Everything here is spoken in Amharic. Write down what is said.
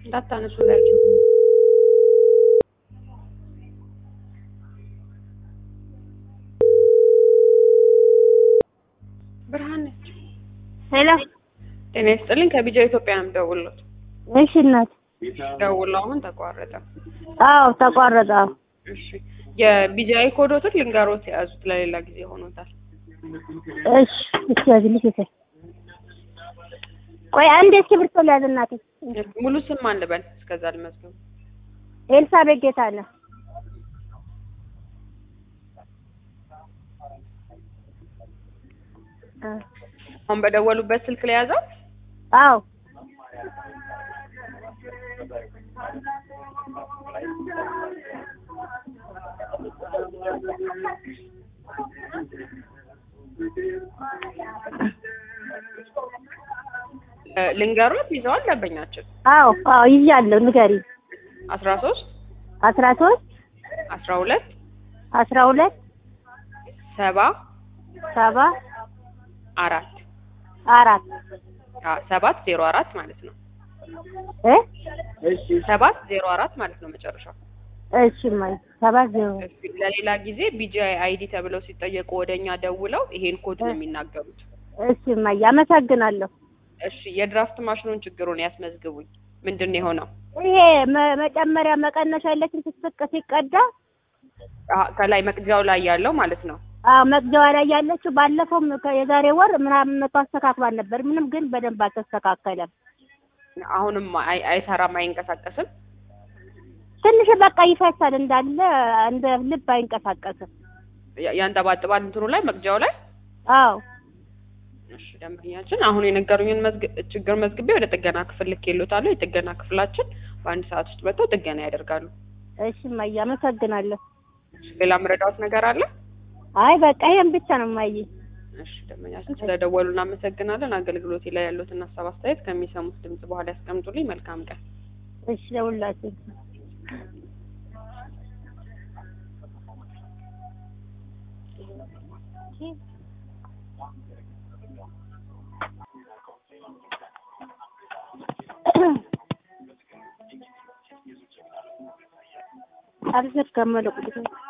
እንዳታነሱላቸው። ብርሃን ነች። ሄሎ ጤና ይስጥልኝ። ከቢጃ ኢትዮጵያ ነው የምደውልሎት። እሺ እናት ደውለው አሁን ተቋረጠ። አዎ ተቋረጠ አዎ እሺ የቢጃይ ኮዶትን ልንገሮት የያዙት ለሌላ ጊዜ ሆኖታል። እሺ እሺ ያዝልሽ እሺ ቆይ አንድ እስክሪብቶ ልያዝ እናቴ ሙሉ ስም ማን ልበል? እስከዛ ልመዝገብ። ኤልሳቤጥ ጌታነህ እ አሁን በደወሉበት ስልክ ላይ ያዘው። አዎ እ ልንገሮት ይዘዋል ደንበኛችን አዎ አዎ ይዣለሁ ንገሪኝ አስራ ሶስት አስራ ሶስት አስራ ሁለት አስራ ሁለት ሰባ ሰባ አራት አራት አ ሰባት ዜሮ አራት ማለት ነው። እ ሰባት ዜሮ አራት ማለት ነው መጨረሻው። እሺ ማይ ሰባት ዜሮ እሺ፣ ለሌላ ጊዜ ቢጂአይ አይዲ ተብለው ሲጠየቁ ወደኛ ደውለው ይሄን ኮድ ነው የሚናገሩት። እሺ ማይ አመሰግናለሁ እሺ፣ የድራፍት ማሽኑን ችግሩን ያስመዝግቡኝ። ምንድን ነው የሆነው? ይሄ መ- መጨመሪያ መቀነሻ ያለችን ስትስቅ ሲቀዳ አ ከላይ መቅጃው ላይ ያለው ማለት ነው። አዎ መግቢያዋ ላይ ያለችው ባለፈውም ከ- የዛሬ ወር ምናምን መቶ አስተካክሏል ነበር። ምንም ግን በደንብ አልተስተካከለም። አሁንም አይ- አይሰራም፣ አይንቀሳቀስም። ትንሽ በቃ ይፈሳል እንዳለ እንደ ልብ አይንቀሳቀስም። ያ- ያንጠባጥባል እንትኑ ላይ መቅጃው ላይ። አዎ እሺ ደንበኛችን አሁን የነገሩኝን መዝግ- ችግር መዝግቤ ወደ ጥገና ክፍል ልኬልዎታለሁ። የጥገና ክፍላችን በአንድ ሰዓት ውስጥ መጥተው ጥገና ያደርጋሉ። እሺ እማዬ አመሰግናለሁ። እሺ፣ ሌላ ምረዳዎት ነገር አለ? አይ በቃ ይሄን ብቻ ነው እማዬ። እሺ ደንበኛችን ስለደወሉ እናመሰግናለን። አገልግሎቴ ላይ ያሉትን ሀሳብ አስተያየት ከሚሰሙት ድምጽ በኋላ ያስቀምጡልኝ። መልካም ቀን። እሺ ለሁላችን አልዘጋም መለቁት